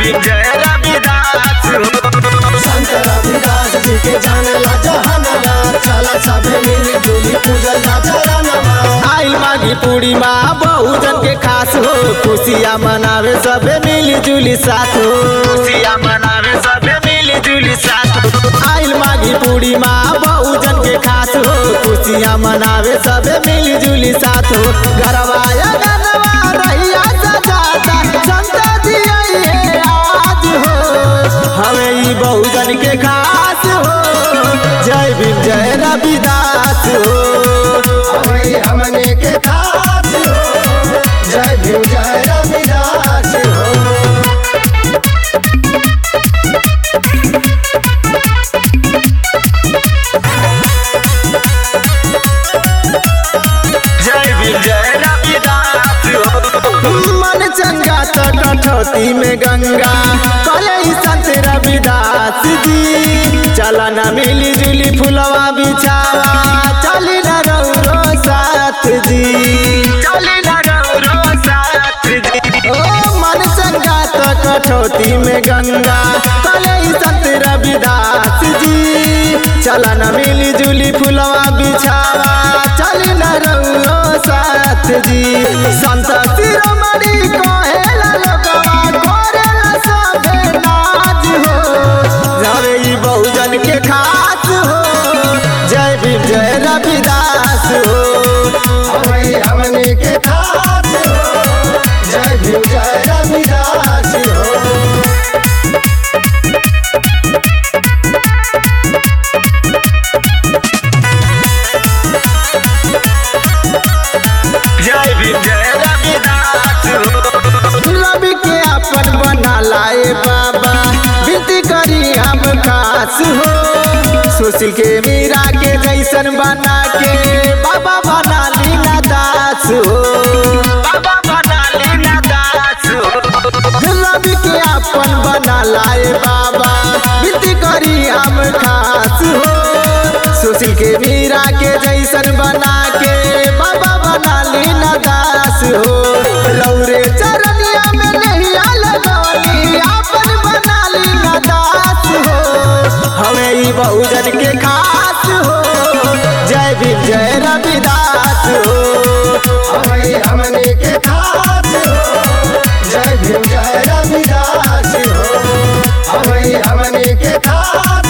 भीम जय रविदास हो संत रविदास जी के जानला जहानवा चला सभे मिली जुली पूजल जा चरणवा आइल माघी पूर्णिमा बहुजन के खास हो खुशियाँ मनावे सबे मिली जुली साथ हो खुशियाँ मनावे सबे मिली जुली साथ हो आइल माघी पूर्णिमा बहुजन के खास हो खुशियाँ मनावे सबे मिली जुली साथ हो गरवाया गनवा रहिया सजाता संत जी आइए आज हो हमें ई बहुजन के खास हो जय भीम जय रविदास हो वही हमने के खास हो जय भीम जय रविदास हो जय भीम जय रविदास हो मन चंगा तो कठौती में गंगा कले संत रविदास जी चला न मिली जुली फुलवा बिछावा चली न रौरो साथ जी चली न रौरो साथ जी ओ मन चंगा तो कठौती में गंगा कले संत रविदास जी चला न मिली जुली फुलवा बिछावा चली न रौरो साथ जी संत शिरोमणि कहेला लोगवा करेला सबे नाज हो जावे ई बहुजन के खास हो जय भीम जय रविदास हो वही हमने के खास हो जय भीम जय रविदास हो जय भीम जय रविदास हो रवि के अपन बना लाए बाबा विनती करी हम खास हो सुशील के मीरा के जैसन बना के बाबा बना लीला दास हो बाबा बना लीला दास हो रवि के अपन बना लाए बाबा विनती करी हम खास हो सुशील के मीरा के जैसन बना के बाबा बना लीला दास हो लौरे चरनिया में नहिया लगौनी अपन बना लीला दास हो हमें ई बहुजन के खास हो जय भीम जय रविदास हो वही हमने के खास हो जय भीम जय रविदास हो वही हमने के खास